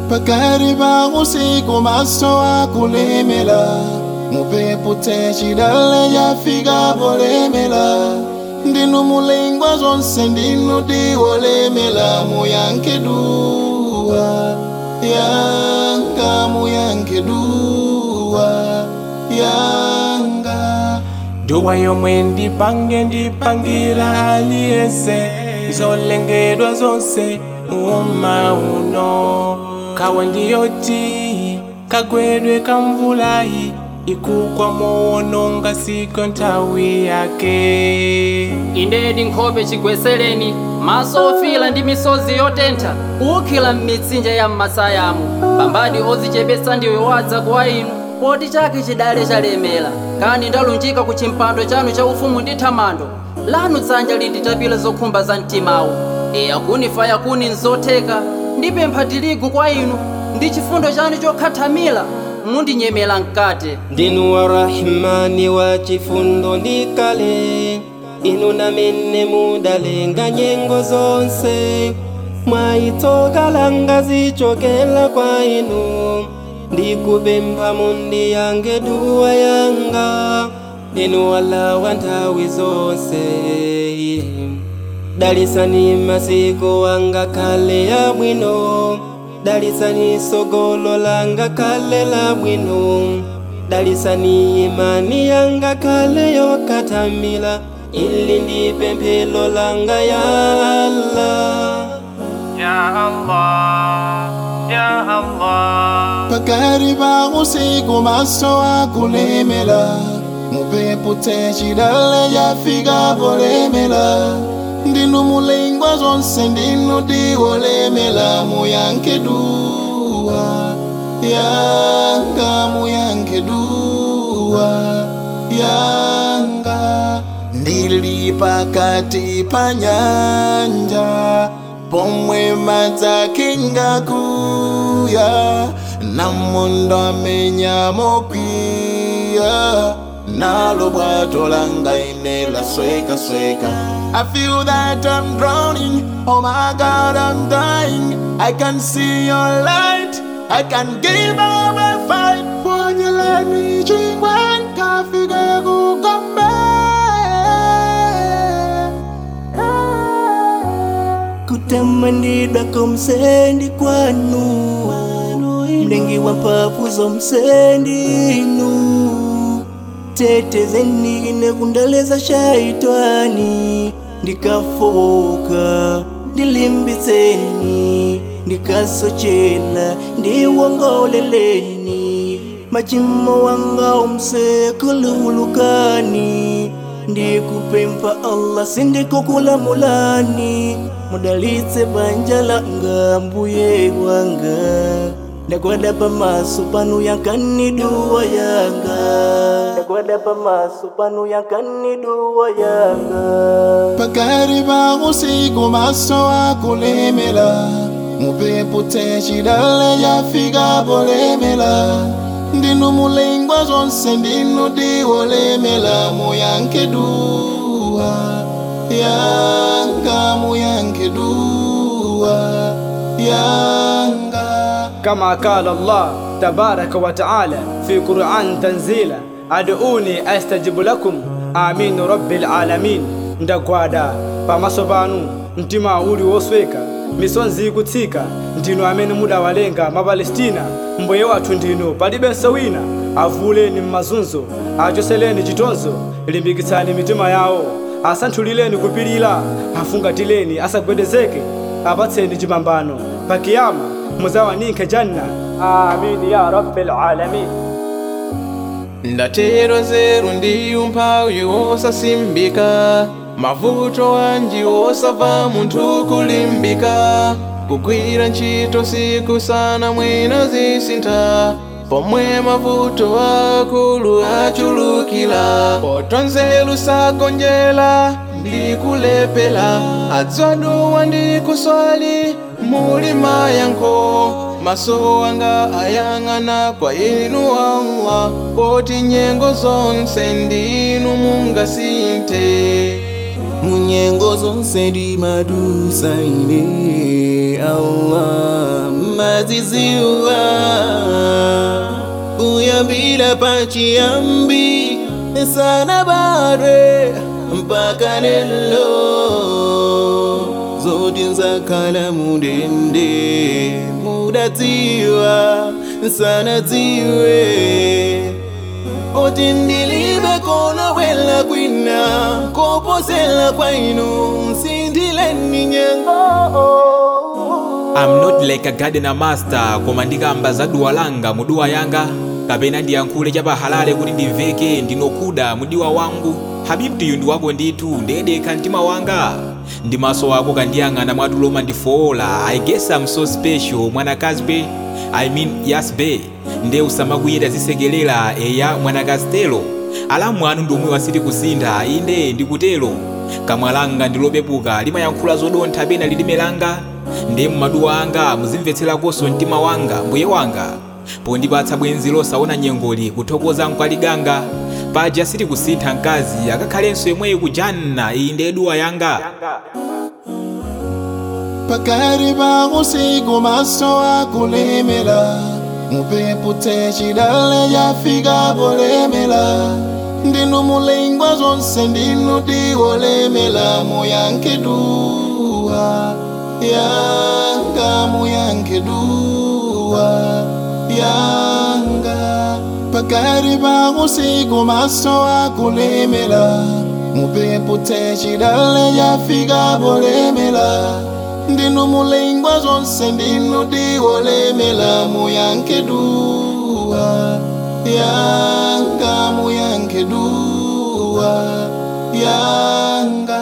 pakati pa usiku maso akulemela mupepu techidale yafika polemela ndinu mulengwa zonse ndinu diwolemela muyanke duwa yanga muyanke duwa yanga duwa yomwe ndipange ndipangira aliyese zolengedwa zonse uma uno kawe ndiyoti kagwedwe kamvulayi ikugwa moononga siko nthawi yake indedi nkhope chigwesereni maso ofira ndi misozi yotentha ukhila m'mitsinje ya m'masayamu pambadi ozichepetsa ndiwe wadza kwa inu poti chake chidale chalemera kani ndalunjika ku chimpando chanu cha ufumu ndi thamando lanu dzanja linditapira zokhumba za mtimawu e akunifa yakuni nzotheka ndipempha tirigu kwa inu ndi chifundo chanu chokhathamira mundinyemera mkate ndinu wa rahmani wa chifundo ndikale inu namene mudalenga nyengo zonse mwayitsoka langa zichokela kwa inu ndikupempha mundiyange duwa yanga ndinu wala wa nthawi zonse dalisani masiku wanga kale ya bwino dalisani sogolo langa kale la bwino dalisani imani yanga kale yokathamila ili ndi pemphero langa ya Allah ya allah ya allah pakati pa usiku maso akulemela mupepu techidale yafika polemela ndinu mulengwa zonse ndinu diwolemela muyanke duwa yanga muyanke duwa yanga ndili pakati pa nyanja pomwe madzakinga kuya namondo amenya mokwiya nalo bwato langa ine lasweka sweka I feel that I'm drowning, oh my god I'm dying I can see your light, I can give up a fight Won't you let me drink when kafika kukombe kutamandidwa komsendi kwanu mlengi wa mpapu zomsendinu tetezeni nekundaleza shaitani ndikafoka ndilimbitseni ndikasochela ndiwongoleleni machimo wanga omsekululukani ndikupempha allah sindikukulamulani mudalitse banja langa mbuye wanga ndakwada pamaso panu yankani duwa yanga ndakwada pamaso panu yankani duwa yanga pakati pa usiku maso akulemela mupepu techidale yafika polemela ndinu mulengwa zonse ndinu diwolemela muyanke duwa yanga muyanke duwa yanga كما قال الله تبارك وتعالى في قرآن تنزيلا أدعوني أستجب لكم آمين رب العالمين ndagwada pamaso panu mtima uli wosweka misonzi ikutsika ndinu amene mudawalenga mapalestina mbuye wathu ndinu palibenso wina avuleni m'mazunzo achoseleni chitonzo limbikitsani mitima yawo asanthulileni kupirira afungatileni asagwedezeke apatseni chipambano pakiyama muzawaninke janna amin ya rabbil alamin ndatero zeru ndi umphawi wosasimbika mavuto wanji wosava munthu kulimbika kugwira ntchito siku sana mwina zisintha pomwe mavuto akulu achulukira potonzelu sagonjera ndi kulepera adzwaduwa ndi kuswali muli mayankho maso anga ayang'ana kwa inu Allah poti nyengo zonse ndinu mungasinthe munyengo zonse ndi madusa ine allah ndaziziwa kuyambira pachiyambi sana bare mpaka lelo zoti nzakhala mudende mudadziwa sana dziwe oti ndilibe kono wela kwina koposela kwainu msindileni nyengo I'm not like a gardener master koma ndikamba za duwa langa muduwa yanga kapena ndiyankhule chapahalale kuti ndimveke ndinokuda mudiwa wangu habibtiyu ndi wako ndithu ndedekha mtima wanga ndi maso ako kandiyang'ana mwatuloma ndifowola i guess I'm so special mwanakazi be i mean yes be nde usamakuyenda zisekelera eya mwanakazi telo alamu anu ndi omwe wasiti kusintha inde ndikutelo kamwa langa ndilopepuka limayankhula zodontha pena lilime langa ndi mmaduwa anga muzimvetserakonso mtima wanga mbuye wanga pondipatsa bwenzi losaona nyengoli kuthokoza mkwaliganga paja siti kusintha mkazi akakhalenso yemweyi kujanna iyi ndi duwa yanga pakati pa usiku maso akulemera mupepu techidale yafika polemera ndinu mulengwa zonse ndinu tiwolemera muyankhe duwa yanga muyankhe duwa yanga pakati pa usiku maso akulemera mupepu techidale yafika polemera ndinu mulengwa zonse ndinu tiwolemera muyankhe duwa yanga muyankhe duwa yanga